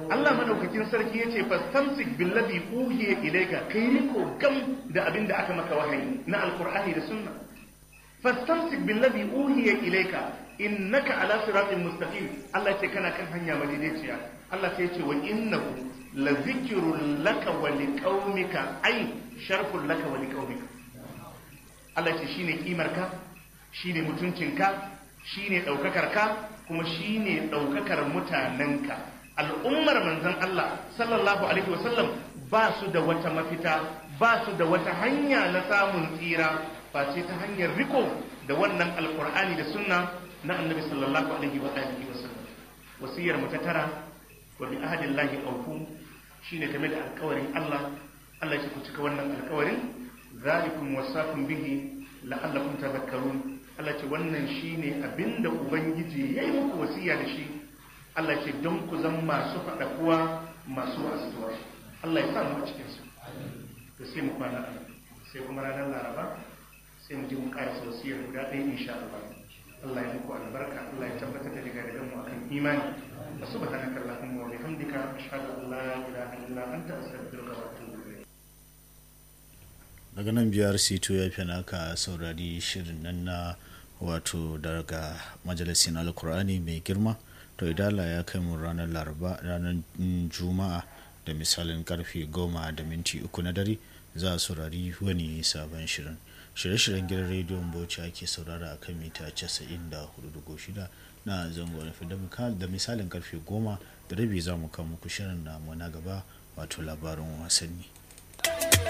Allah madaukakin sarki yace fastamsik billadhi uhiya ilayka kai riko gam da abin da aka maka wahayi na alqur'ani da sunna fastamsik billadhi uhiya ilayka innaka ala siratin mustaqim Allah yace kana kan hanya madaidaiciya Allah sai yace wa innahu la zikrun laka wa liqaumika ay sharfun laka wa liqaumika Allah yace shine kimarka shine mutuncinka shine daukakarka kuma shine daukakar mutanenka al'ummar manzon Allah sallallahu alaihi wasallam ba su da wata mafita ba su da wata hanya na samun tsira face ta hanyar riko da wannan alkur'ani da sunna na annabi sallallahu alaihi wa alihi wasallam wasiyar mu ta tara wa bi ahadillahi awfu shine game da alkawarin Allah Allah ya ku cika wannan alkawarin zalikum wasakum bihi la'allakum tadhakkarun Allah ce wannan shine abinda ubangiji yayi muku wasiya da shi Allah ce don ku zama masu faɗa kuwa masu wasuwa Allah ya samu a cikin su to sai mu kwana a sai kuma ranar laraba sai mu ji mu ƙarasa wasiyar guda ɗaya insha Allah Allah ya muku albarka Allah ya tabbatar da daga daga mu akan imani wa subhanaka allahumma wa bihamdika ashhadu an la ilaha illa anta astaghfiruka wa atubu ilayk daga nan biyar sito ya fi naka saurari shirin nan na wato daga majalisin alkur'ani mai girma to idala ya kai mu ranar laraba ranar juma'a da misalin karfe goma da minti uku na dare za a saurari wani sabon shirin shirye-shiryen gidan rediyon bauchi ake saurara a kan mita 94.6 na zango na da misalin karfe goma da rabi za mu kawo muku shirin namu na gaba wato labarin wasanni